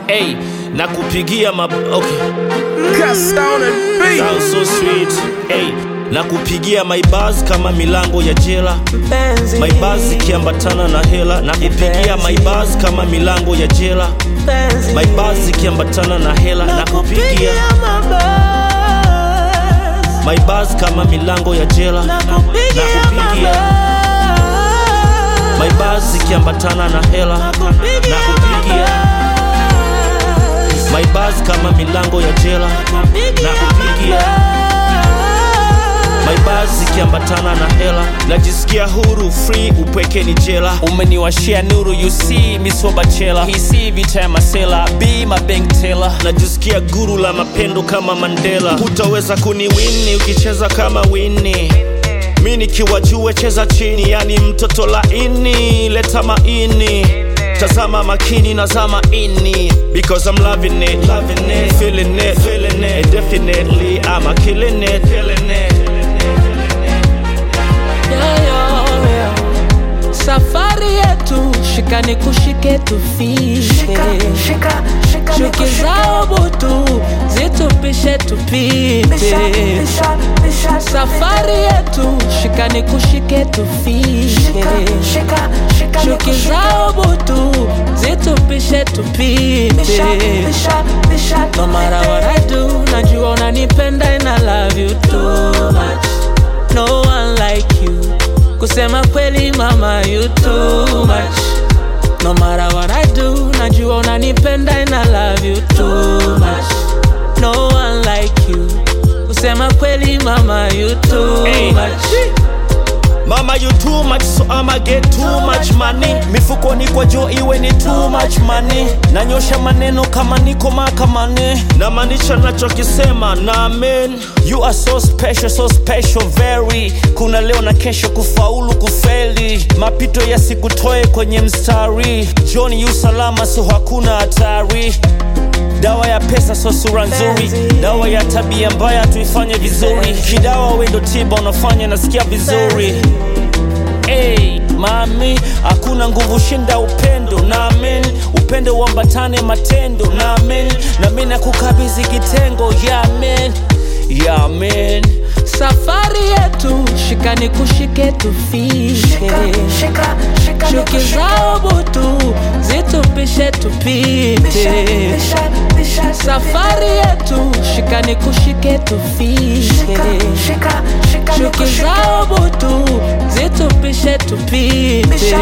Hey, na kupigia ma okay. Cast down and beat. Sound so sweet. Hey, na kupigia my buzz kama milango ya jela. Mpenzi, My buzz ikiambatana na hela na kupigia my buzz kama milango ya jela. mpenzi, My buzz ikiambatana na hela na kupigia mabasi, my buzz kama milango ya jela. nakupigia Nakupigia. My buzz ikiambatana na hela na kupigia my buzz kama milango ya jela na kupigia my buzz ikiambatana na hela najisikia huru free upweke ni jela umeniwashia nuru you see misobachela hisi vita ya masela be my bank teller najisikia guru la mapendo kama mandela hutaweza kuniwini ukicheza kama wini mi nikiwa juu cheza chini yani mtoto laini leta maini tazama makini nazama ini because i'm loving it, loving it feeling it, feeling it and definitely i'm killing it, killing it. Yeah, yeah, yeah. safari yetu shikani kushike tufike chuki zao butu zitupishe tupite safari yetu shikani kushike tufike chuki zao butu zitupishe tupite no matter what I do najua unanipenda and I love you too much no one like you kusema kweli mama you too much no matter what I do najua unanipenda and I love you too much no one like you kusema kweli mama you too Hey. much Mama you too much so I'ma get too much money Mifukoni kwa jo iwe ni too much money Nanyosha maneno kama niko mahakamani Namaanisha nachokisema na amen You are so special, so special very Kuna leo na kesho kufaulu kufeli Mapito yasikutoe kwenye mstari John yu salama so hakuna hatari dawa ya pesa so sura nzuri dawa ya tabia mbaya tuifanye vizuri kidawa wendo tiba unafanya nasikia vizuri hey, mami hakuna nguvu shinda upendo namen upendo uambatane matendo namen nami nakukabidhi kitengo yamen yamen safari yetu shikani kushike tufike chuki zao butu zitupishe tupite safari yetu shikani kushike tufike chuki zao butu zitupishe tupite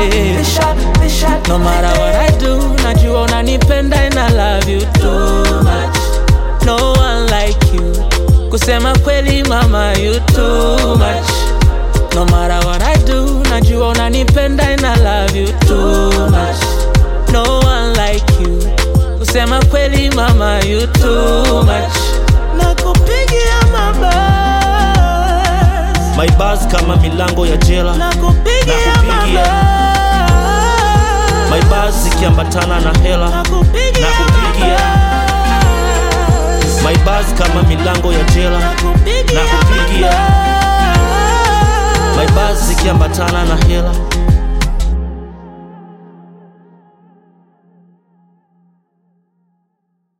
no matter what I do najua unanipenda and I love you too much no one like you kusema kweli mama you too much no matter what I do najua unanipenda and I love you too much no one like you kusema kweli mama you too much nakupigia mabasi my buzz kama milango ya jela nakupigia Nakupigia. my mabasi buzz ikiambatana na hela nakupigia Nakupigia. my buzz kama milango ya jela nakupigia Nakupigia. my buzz ikiambatana na hela